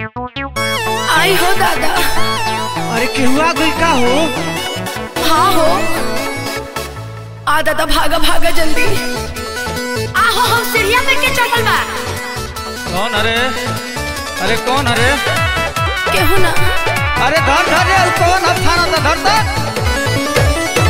आई हो दादा अरे केहुआ गई का हो हाँ हो आ दादा भागा भागा जल्दी आहो हम सीढ़िया पे के चढ़ल बा कौन अरे अरे कौन अरे केहू ना अरे धर धर रे कौन अब थाना तो धर धर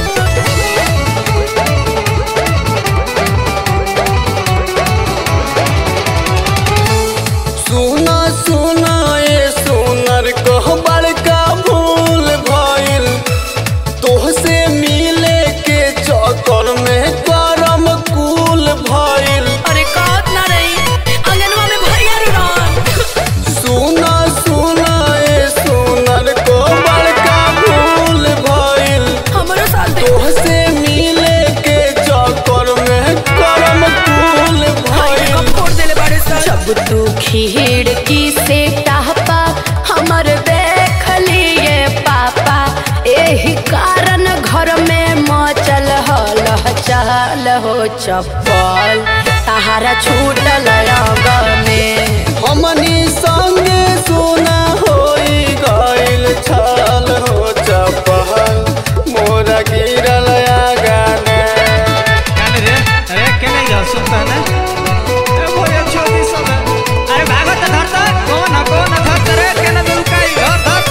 सुना सुना ए सोनर कह बड़का भूल भइल तोहसे मिले के चक्कर में करम कुल भइल अरे कहत ना रही अंगनवा में भैया रुरान सुना सुना ए सोनर कह बड़का भूल भइल हमरो साथ दे तोहसे मिले के चक्कर में करम कुल भाई भइल कब फोड़ देले बाड़े सर जब तू खिड़की से टहपा हमर देख लिए पापा एही कारण घर में मचल हल चल हो चप्पल तहारा छूटल अंग में हमनी संगे सोना होई गइल छल हो चपहल मोरा गिरल आगाने काने रे अरे के नहीं जा सुनता है ना ए भैया छोटी सब है अरे भागो तो धर धर कौन है कौन है धर धर रे के ना दिल का ही धर धर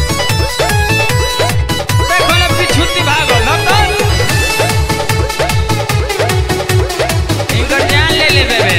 देखो ना पिछुती भागो धर धर इनकर जान ले ले बेबे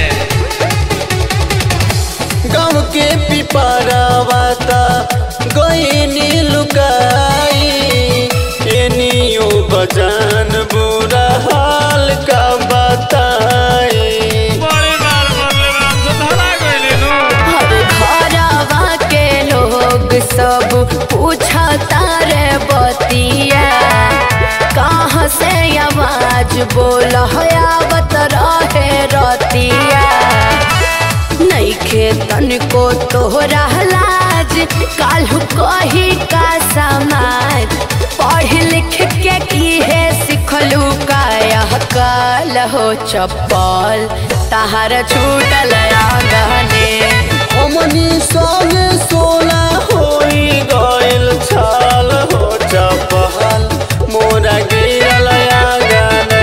गाँव के पिपरावाता गईनी लुकाई एनियो बजान बुरा हाल का बताई बड़े मार मारले राम से धरा गइले नु हर घरवा के लोग सब पूछता रे बतिया कहाँ से आवाज बोल आवत रहे रतिया नईखे तनिको तोहरा लाज काल्हू कही का समाज पढ़ लिख के की है सिखलू काया काल हो चप्पल तहार छूटल आंगने हमनी संगे सोना होई गइल छल हो चपहल मोरा गिरल आगाने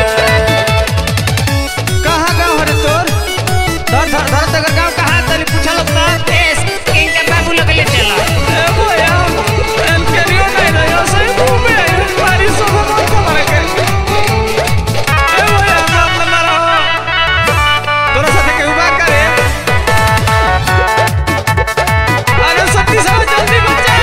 कहाँ गाँव हरे तोर धर धर धर तकर गाँव कहाँ तनी पूछल अपना देश किनके बाबू लोग ले चला ए भैया एम केरियो नहीं ना यो सही मुंह में बारिश सब मत मारे के ए भैया हम अपना ना रहो तोरा साथे के उबा करे अरे सत्ती सब जल्दी बचा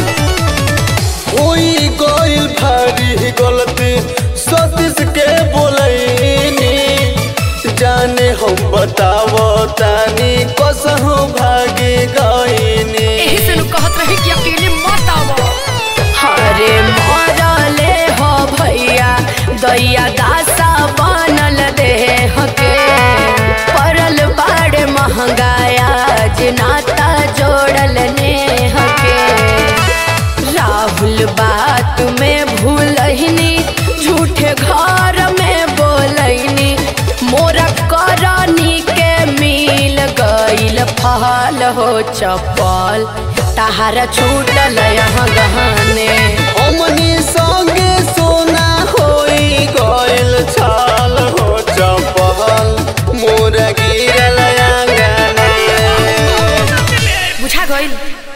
होई गइल भारी गलती सतीश के बोलैनी जाने हम बतावो तानी कसहु भागी गइनी एही से नु कहत रही कि अकेले मत आवो हरे मरले हो भैया दैया दासा बनल देह के परल बाड़े महंगाया नाता जोड़ल नेह के राहुल बात में भूलहिनी झूठे घर में बोलैनी मोरा करनी के मिल गइल फल हो चप्पल तहारा छूटल यहाँ गहने हमनी संगे सोना होई गइल छल हो चपहल मोरा गिरल आंगने बुझा गइल